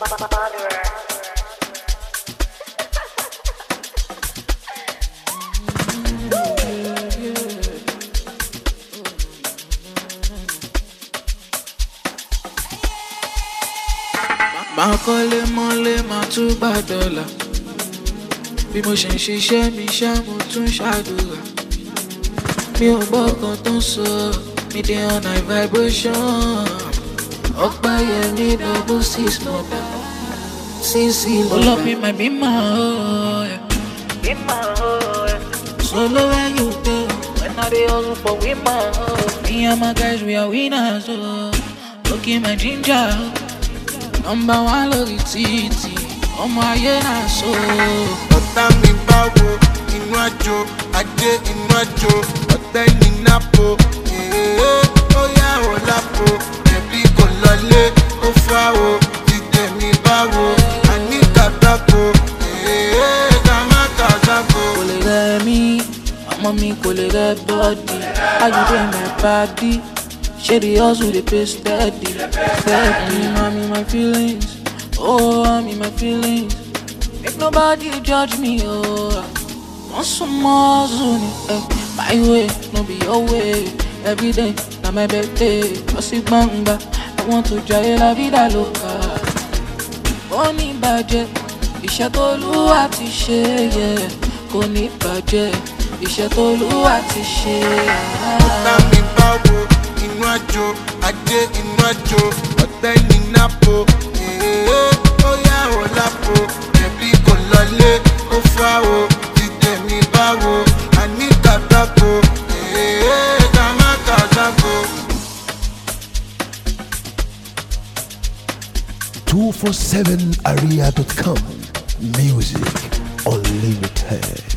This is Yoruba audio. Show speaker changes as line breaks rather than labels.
máa kọ́lé mọ́lé máa tún gbà dọ́là bí mo ṣe ń ṣiṣẹ́ mi ṣá mo tún ṣàdúrà mi ò gbọ́ kan tó ń sọ mi dé on high vibration ọgbà yẹn ní double six mọ̀dà sísì lọ́dà. Pull up in my bima, oh, yeah. Bima, oh, yeah. Solo where you go, when I dey hustle for women, oh. Me and my guys, we are winners, oh. Look in my ginger, oh. Number one lórí títì, ọmọ ayé náà so.
ọ̀tá mi báwo inú àjò ajé inú àjò ọ̀tẹ́ ní nápò èèyàn ó yá ò lápò ẹ̀bí kò lọlé ó fáwo dídé mi báwo àní kàtàkó èèyàn ká má kàtàkó.
Kò lè rẹ̀ mí, ọmọ mi kò lè rẹ̀ bọ́ọ̀dì. How you dey my body? Ṣé the hustle dey pay steady? Steady, I'm in my feelings. Oh, I'm in my feelings. Make nobody judge me, oh. Wọ́n sún mọ́ hustle ni, eh. My way, no be your way. Every day, na my birthday. Lọ sí gbangba, I want to jayé la vida loca. Ó ní bàjẹ́, iṣẹ́ tó lúwa ti ṣe yẹ. Kò ní bàjẹ́, iṣẹ́ tó lúwa ti ṣe.
ọ̀tá mi báwo inú àjò ajé inú àjò ọ̀tẹ́ ní nápò èèyàn ó yá ò lápò ẹ̀bí kò lọlé ó fáwo dídé mi báwo àní kàtàkó èèyàn ká má kàtàkó.
247area.com. Music unlimited.